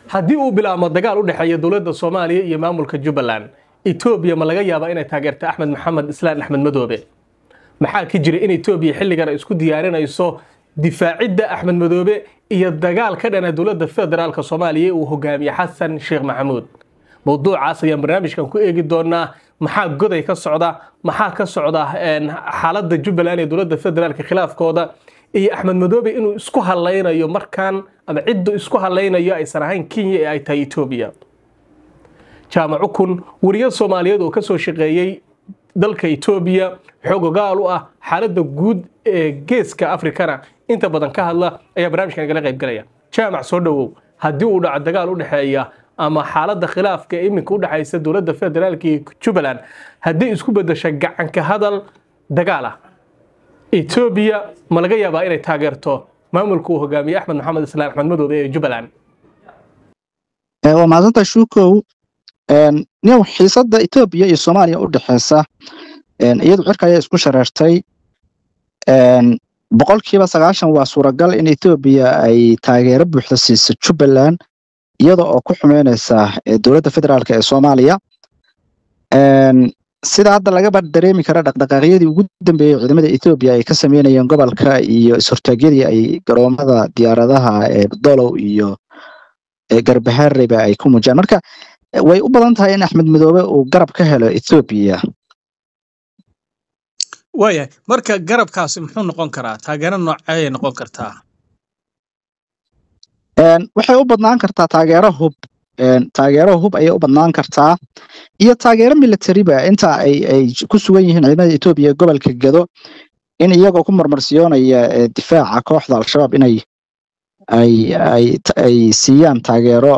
haddii uu bilaabmo dagaal u dhexeeya dowladda soomaaliya iyo maamulka jubbaland etoobiya ma laga yaabaa inay taageerta axmed maxamed islaan axmed madoobe maxaa ka jira in etoobiya xilligan ay isku diyaarinayso difaacidda axmed madoobe iyo dagaal ka dhana dowladda federaalka soomaaliya uu hogaamiye xasan sheekh maxamuud mowduucaas ayaan barnaamijkan ku eegi doonaa maxaa goday ka socda maxaa ka socda xaaladda jubbaland ee dowladda federaalka khilaafkooda iyo axmed madoobe inuu isku hadlaynayo markaan ama ciddu isku hadlaynayo aysan ahayn kenya ee ay tahay etoobiya jaamac ukun wariya soomaaliyeed oo kasoo shaqeeyey dalka etoobiya xoogogaal u ah xaaladda guud ee geeska afrikana inta badan ka hadla ayaa barnaamijkan igala qaybgalaya jaamac soo dhowow haddii uu dhaco dagaal u dhexeeya ama xaaladda khilaafka ee iminka u dhexaysa dowladda federaalka iyo jubbaland haddii isku bedesha gacanka hadal dagaal ah etoobiya ma laga yaabaa inay taageerto maamulka uu hogaamiye axmed maxamed islaan axmed madoobe ee jubbaland waa mahadsanta shuukow niyow xiisadda etoobiya iyo soomaaliya u dhexeysa iyadu cirka ayaa isku shareertay boqolkiiba sagaashan waa suuragal in etoobiya ay taageero buuxda siiso jubbaland iyada oo ku xumeyneysa dowladda federaalk ee soomaaliya sida hadda lagaba dareemi kara dhaqdhaqaaqyadii ugu dambeeyey ciidamada etoobiya ay ka sameynayeen gobolka iyo is-hortaagyadii ay garoomada diyaaradaha ee dolow iyo garbahareba ay ku muujiyaan marka way u badan tahay in axmed madoobe uu garab ka helo ethoobiya waayahay marka garabkaasi muxuu noqon karaa taageero nooceyay noqon kartaa waxay u badnaan kartaa taageero hub taageero hub ayay u badnaan kartaa iyo taageero militariba inta ay ay ku sugan yihiin ciidamada etoobiya gobolka gado in iyagoo ku marmarsiyoonaya difaaca kooxda al-shabaab inay ay ay ay siiyaan taageero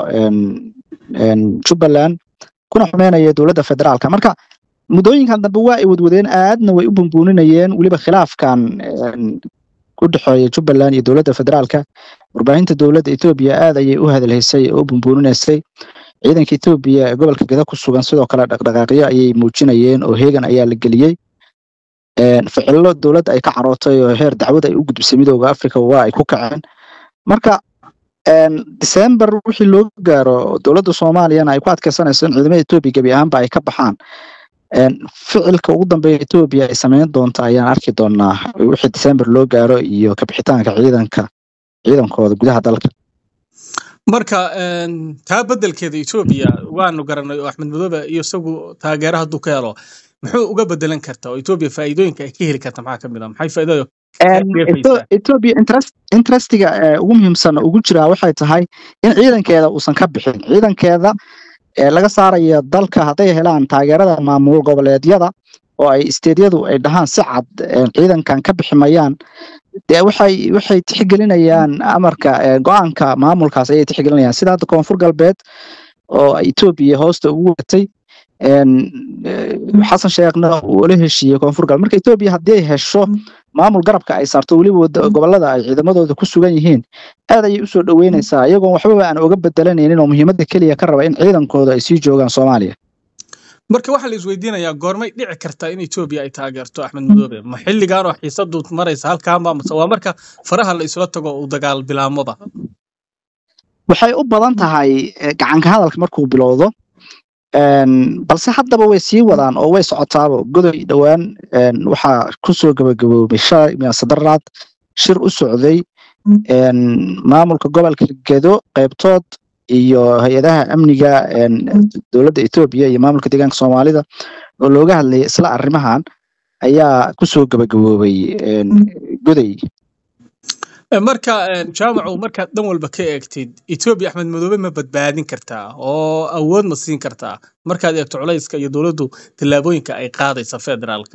jubbaland kuna xumeynaya dowladda federaalka marka muddooyinkan dambe waa ay wadwadeen aadna way u bumbuuninayeen weliba khilaafkan u dhexeeya jubbaland iyo dowladda federaalka warbaahinta dowladda etoobiya aad ayay u hadalhaysay oo u bumbuuninaysay ciidanka etoobiya ee gobolka gada ku sugan sidoo kale dhaqdhaqaaqyo ayay muujinayeen oo heegan ayaa la geliyey ficillo dowladda ay ka carootay oo heer dacwad ay u gudbisay midooda africa waa ay ku kaceen marka december wixii loo gaaro dowladda soomaaliyana ay ku adkeysanayso in ciidamada etoobiya gebi ahaanba ay ka baxaan ficilka ugu dambeeya etoobiya ay sameyn doonta ayaan arki doonaa wixii december loo gaaro iyo kabixitaanka ciidanka ciidankooda gudaha dalka marka taa beddelkeeda etoobiya waanu garanay oo axmed madoobe iyo isagu taageero hadduu ka helo muxuu uga bedelan kartaa oo etoobiya faa'iidooyinka ay ka heli karta maxaa ka mid a maxay faa'iidada etoobiya interestiga ugu muhiimsan ugu jiraa waxay tahay in ciidankeeda uusan ka bixin ciidankeeda laga saaraya dalka hadday helaan taageerada maamul goboleedyada oo ay isteedyadu ay dhahaan si cad ciidankan ka bixi mayaan dee waxay waxay tixgelinayaan amarka go-aanka maamulkaas ayay tixgelinayaan sida hadda koonfur galbeed oo etoobiya hoosta ugu watay xasan sheekhna uu la heshiiyey koonfur galbeed marka etoobiya haddii ay hesho maamul garabka ay saarto weliba gobolada ay ciidamadooda ku sugan yihiin aad ayay usoo dhoweynaysaa iyagoon waxbaba aan oga bedelanaynin oo muhiimadda keliya ka raba in ciidankooda ay sii joogaan soomaaliya marka waxaa la isweydiinayaa goormay dhici kartaa in etoobiya ay taageerto axmed madoobe ma xilligan oo xiisadu maraysa halkaanba mase waa marka faraha la isla tago uu dagaal bilaamoba waxay u badan tahay gacanka hadalka markuu bilowdo balse haddaba way sii wadaan oo way socotaaba godoy dhowaan waxaa kusoo gabagaboobay shalay miyasadaraad shir u socday maamulka gobolka gedo qaybtood iyo hay-adaha amniga dowladda etoobiya iyo maamulka deegaanka soomaalida oo looga hadlayay isla arrimahan ayaa kusoo gabagaboobay goday marka jaamacu markaad dhan walba ka eegtid etoobiya axmed madoobe ma badbaadin kartaa oo awood ma siin kartaa markaad eegto culayska iyo dowladdu tallaabooyinka ay qaadaysa federaalka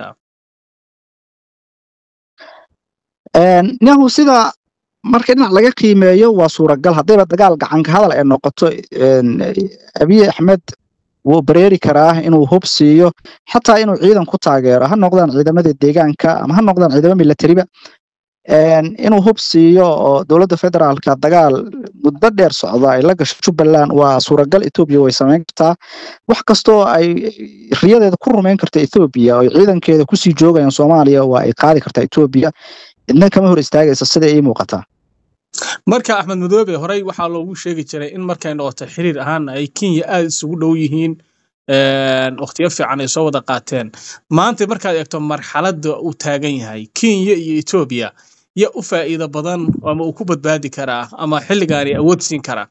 nahu sida marka dhinac laga qiimeeyo waa suuragal haddayba dagaal gacanka hadal ay noqoto abiy axmed wuu bareeri karaa inuu hub siiyo xataa inuu ciidan ku taageero ha noqdaan ciidamada deegaanka ama ha noqdaan ciidamo milatariba inuu hub siiyo oo dowladda federaalka dagaal muddo dheer socda ay la gasho jubbaland waa suuragal etoobiya way samayn kartaa wax kastoo ay riyadeeda ku rumayn karta etoobiya oo ciidankeeda kusii joogayaan soomaaliya waa ay qaadi kartaa etoobiya idna kama hor istaagaysa sida ii muuqataa marka axmed madoobe horey waxaa loogu sheegi jiray in markay noqoto xiriir ahaana ay kenya aada isugu dhow yihiin wakhtiyo fiican ay soo wada qaateen maanta markaad eegto marxaladda uu taagan yahay kenya iyo etoobiya ya u faa'iido badan ama uu ku badbaadi karaa ama xilligaani awood siin karaa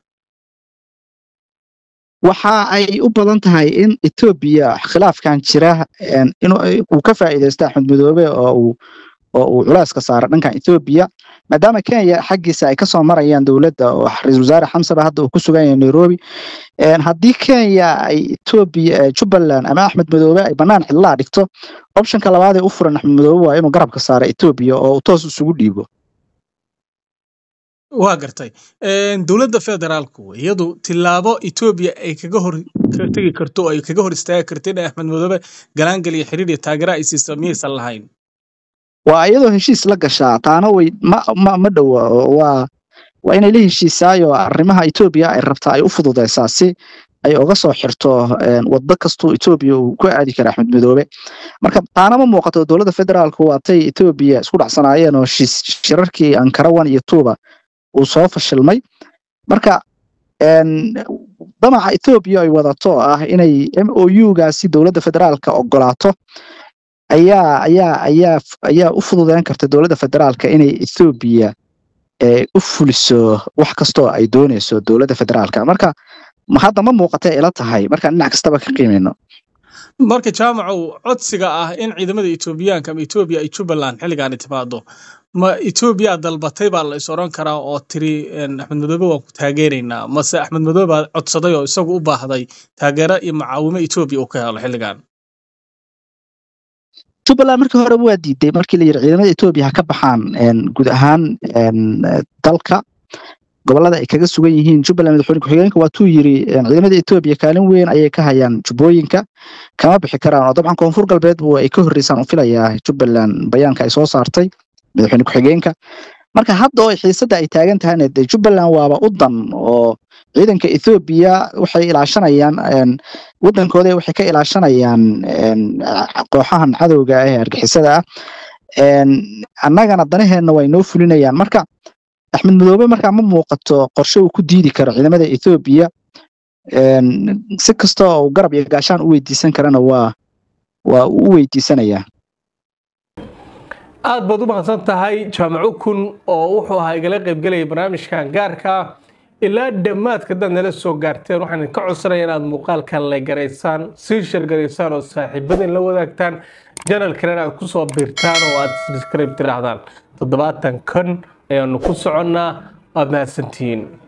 waxa ay u badan tahay in etoobiya khilaafkan jira inuu ka faa'iidaysto axmed madoobe oo uu oo uu culeyska saaro dhankan etoobiya maadaama kenya xaggiisa ay kasoo marayaan dowladda oo ra-iisul wasaare xamsaba hadda uu ku sugan yahay nairobi haddii kenya ay etoobiya jubbaland ama axmed madoobe ay bannaan xidlaa dhigto optionka labaad ee u furan axmed madoobe waa inuu garabka saaro etoobiya oo uu toos isugu dhiibo waa gartay dowladda federaalku iyadu tilaabo etoobiya ay kaga hor tegi karto oo ay kaga hor istaagi karto in axmed madoobe galaangal iyo xiriir iyo taageera ay siiso miyaysan lahayn waa iyadoo heshiis la gashaa taana way ma ma ma dhowa waa waa inay la heshiisaayo arrimaha etoobiya ay rabtaa ay u fududeysaa si ay uga soo xirto waddo kastuu etoobiya uu ku aadi kara axmed madoobe marka taana ma muuqato dowladda federaalku waatay etoobiya isku dhacsanaayeen oo shirarkii ankara one iyo tuuba uu soo fashilmay marka damaca etoobiya ay wadato ah inay m o u gaasi dowladda federaalka ogolaato ayaa ayaa ayaa ayaa u fududeyn karta dowladda federaalka inay ethoobiya u fuliso wax kastoo ay dooneyso dowladda federaalka marka hadda ma muuqata ila tahay markaan dhinac kastaba ka qiimeyno marka jaamacow codsiga ah in ciidamada etoobiyaanka ama etoobiya ay jubbaland xilligaani timaado ma etoobiya dalbatay baa la is oran karaa oo tiri axmed madoobe waan ku taageeraynaa mase axmed madoobe baa codsaday oo isagu u baahday taageero iyo macaawimo etoobiya uu ka helo xilligan jubbaland markii hore waa diiday markii la yidhi ciidamada etoobiya ha ka baxaan guud ahaan dalka gobolada ay kaga sugan yihiin jubbaland madaxweyne ku-xigeenka waatuu yiri ciidamada etoobiya kaalin weyn ayay ka hayaan jubbooyinka kama bixi karaan oo dabcan koonfur galbeed bu ay ka horreysaan u filayaa jubbaland bayaanka ay soo saartay madaxweyne ku-xigeenka marka hadda oo xiisadda ay taagan tahayna dee jubbaland waaba u dan oo ciidanka ethoobiya waxay ilaashanayaan waddankooda waxay ka ilaashanayaan kooxahan cadowga ah ee argixisada ah annagana danaheenna way noo fulinayaan marka axmed madoobe markaa ma muuqato qorshe uu ku diidi karo ciidamada ethoobiya si kasta oo garab iyo gaashaan u weydiisan karana waa waa uu u weydiisanayaa aad baad u mahadsan tahay jaamaco kun oo wuxuu ahaa igala qaybgelaya barnaamijkan gaarka ilaa dhammaadka dad nala soo gaarteen waxaan idinka codsanaya inaad muuqaalkan la garaysaan sii shargaraysaan oo saaxiibadin la wadaagtaan janalkana inaad kusoo biirtaan oo aad subscribe tirahdaan toddobaatan kan ayaanu ku soconnaa waad mahadsantihiin